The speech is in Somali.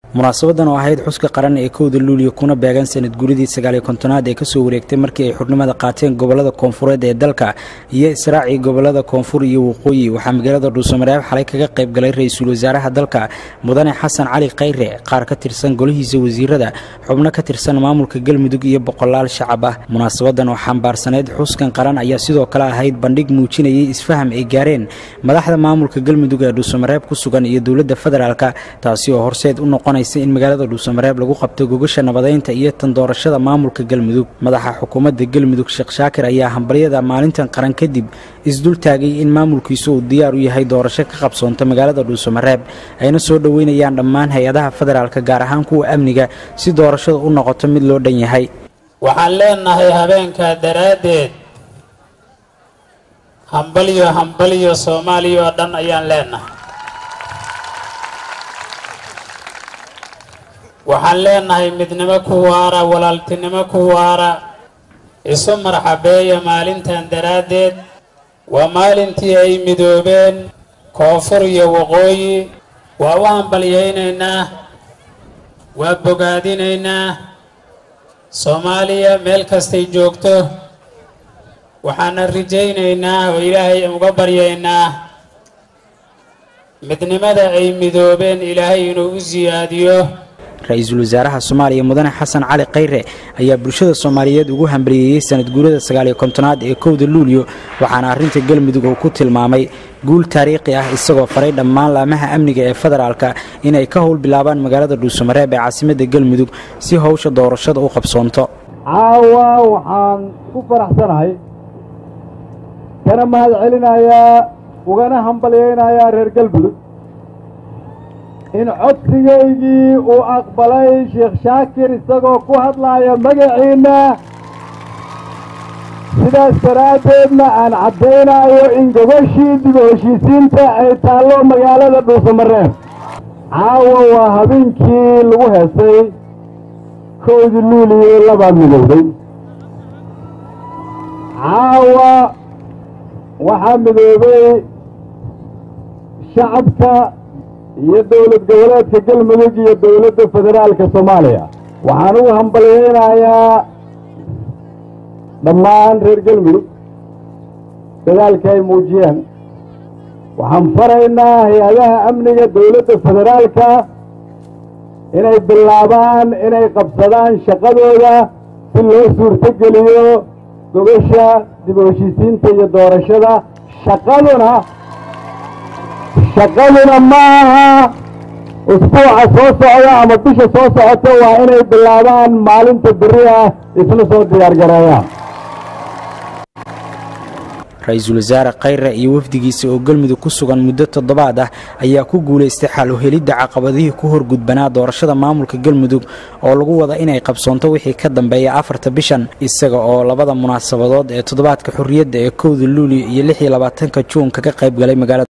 munaasabadan oo ahayd xuska qaran ee kowda luuliya kuna beegan sanad guridii sagaaliyo kontonaad ee kasoo wareegtay markii ay xubnimada qaateen gobolada koonfureed ee dalka iyo israacii gobolada koonfur iyo waqooyi waxaa magaalada dhuusamareeb xalay kaga qayb galay ra-iisul wasaaraha dalka mudane xasan cali khayre qaar ka tirsan golihiisa wasiirada xubno ka tirsan maamulka galmudug iyo boqolaal shacab ah munaasabadan oo xambaarsaneyd xuskan qaran ayaa sidoo kale ahayd bandhig muujinayay isfaham ay gaareen madaxda maamulka galmudug ee dhuusamareeb ku sugan iyo dowladda federaalka taasi oo horseed u noqon in magaalada dhuusamareeb lagu qabto gogasha nabadeynta iyo tan doorashada maamulka galmudug madaxa xukuumadda galmudug sheekh shaakir ayaa hambalyada maalintan qaran kadib isdul taagay in maamulkiisu uu diyaar u yahay doorasho ka qabsoonta magaalada dhuusamareeb ayna soo dhoweynayaan dhammaan hay-adaha federaalka gaar ahaan kuwa amniga si doorashada u noqoto mid loo dhan yahay waxaan leenahay habeenkaa daraaddeed hambalyo hambalyo soomaaliya oo dhan ayaan leenahay waxaan leenahay midnimo ku waara walaaltinimo ku waara isu marxabeeya maalintan daraaddeed waa maalintii ay midoobeen koonfur iyo waqooyi waa u hambalyaynaynaa waa bogaadinaynaa soomaaliya meel kastay joogto waxaana rajaynaynaa oo ilaahay uga baryaynaa midnimada ay midoobeen ilaahay inuu u siyaadiyo ra-iisul wasaaraha soomaaliya mudane xasan cali khayre ayaa bulshada soomaaliyeed ugu hambaliyeeyey sanad guurada sagaaliyo kontonaad ee kowda luuliyo waxaana arrinta galmudug uu ku tilmaamay guul taariikhi ah isagoo faray dhammaan laamaha amniga ee federaalka inay ka howl bilaabaan magaalada dhuusamareeb ee caasimadda galmudug si howsha doorashada u qabsoonto caawa waxaan ku faraxsanahay kana mahad celinayaa ugana hambalyaynayaa reer galmudug in codsigaygii uu aqbalay sheekh shaakir isagoo ku hadlaaya magaciinna sidaas daraaddeedna aan caddaynayo in gobashii dib u heshiisiinta ay taallo magaalada dhuusamareeb caawa waa habeenkii lagu heesay kowdii luuliyo labaa midowday caawa waxaa midoobay shacabka iyo dowlad goboleedka galmudug iyo dowladda federaalka soomaaliya waxaan ugu hambalyaynayaa dhammaan reer galmudug dadaalka ay muujiyeen waxaan faraynaa hay-adaha amniga dowladda federaalka inay bilaabaan inay qabsadaan shaqadooda si loo suurtogeliyo gogasha dib u heshiisiinta iyo doorashada shaqaduna shaqaduna ma aha usbuuca soo socda ama bisha soo socota waa inay bilaabaan maalinta beri ah isla soo diyaargareeyaan ra-iisul wasaare khayre iyo wafdigiisa oo galmudug ku sugan muddo toddobaad ah ayaa ku guulaystay xal u helidda caqabadihii ku horgudbanaa doorashada maamulka galmudug oo lagu wada inay qabsoonto wixii ka dambeeya afarta bishan isaga oo labada munaasabadood ee toddobaadka xorriyadda ee kowda luuliyo iyo lix iyo labaatanka juun kaga qayb galay magaalada